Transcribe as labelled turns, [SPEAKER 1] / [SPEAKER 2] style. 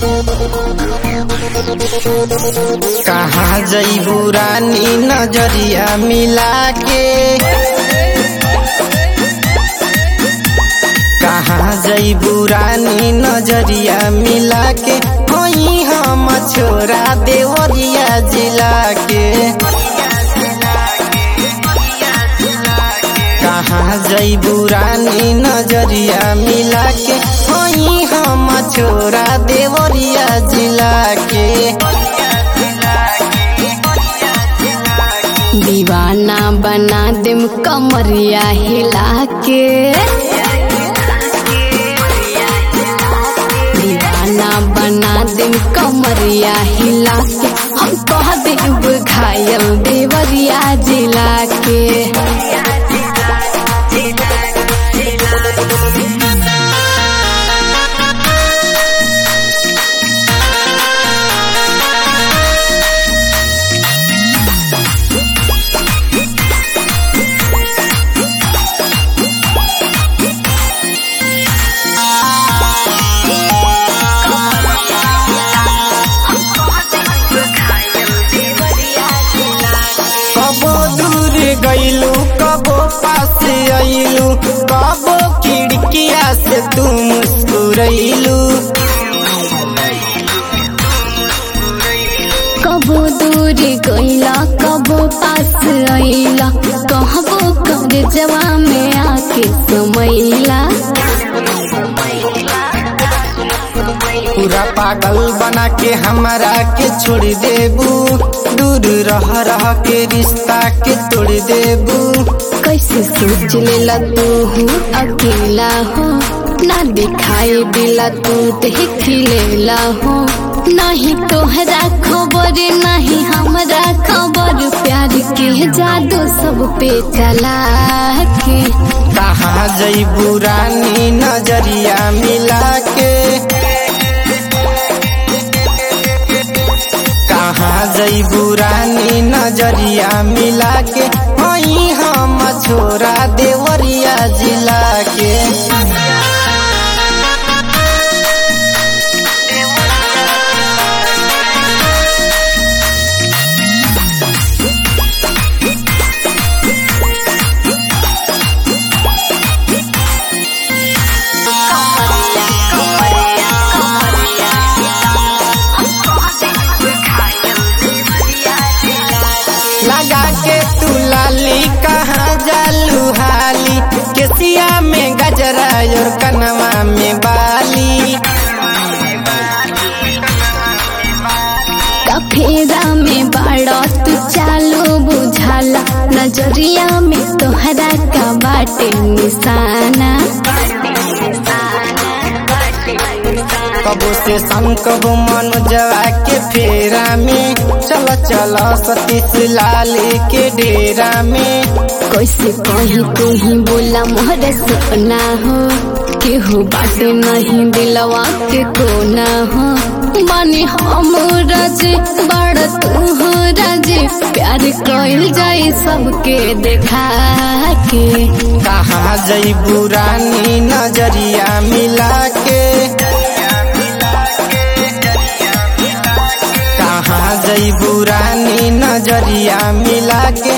[SPEAKER 1] कहाँ जईबू रानी नजरिया मिला के कहाँ जईबू रानी नजरिया मिला के होई हम छोरा देवरिया जिला के कहाँ जईबू रानी नजरिया मिला के होई हम छोरा देवरिया जिला के
[SPEAKER 2] दीवाना बना देम कमरिया हिला के दीवाना बना देम कमरिया हिला के हम कह देब घायल देवरिया जिला के
[SPEAKER 1] कबो दूर गईलू कबो पास आईलू कबो खिड़किया से तू मुस्कुरैलू
[SPEAKER 2] कबो दूर गईला कबो पास आईला कहबो कर जवा में आके समैला
[SPEAKER 1] पूरा पागल बना के हमरा के छोड़ देबू दूर रह रह के रिश्ता के तोड़ देबू
[SPEAKER 2] कैसे सोच लेला तू हूँ अकेला हो ना दिखाई दिला तू देख लेला हो नहीं तोहरा खबर नहीं हमरा खबर प्यार के जादू सब पे चला के
[SPEAKER 1] कहाँ जईबू रानी नजरिया मिला के कहाँ जईबू रानी नजरिया मिला के वही हम छोरा देवरिया जिला के लगा के तू लाली कहाँ जालू हाली केसिया में गजरा और कनवा में बाली
[SPEAKER 2] कफेरा में बाड़ा तू चालू बुझाला नजरिया में तोहरा का बाटे निशाना
[SPEAKER 1] कबो से संग कबो मनोजवा के फेरा में चल चल सतीश लाल के डेरा में
[SPEAKER 2] कैसे कहीं तू ही बोला मोहरे सपना हो केहू बाटे नहीं दिलवा के कोना हो बानी हम राजे बड़ तू हो राजे प्यार कइल जाए सबके देखा के
[SPEAKER 1] कहाँ जईबू रानी नजरिया मिला के कहाँ जईबू रानी नजरिया मिला के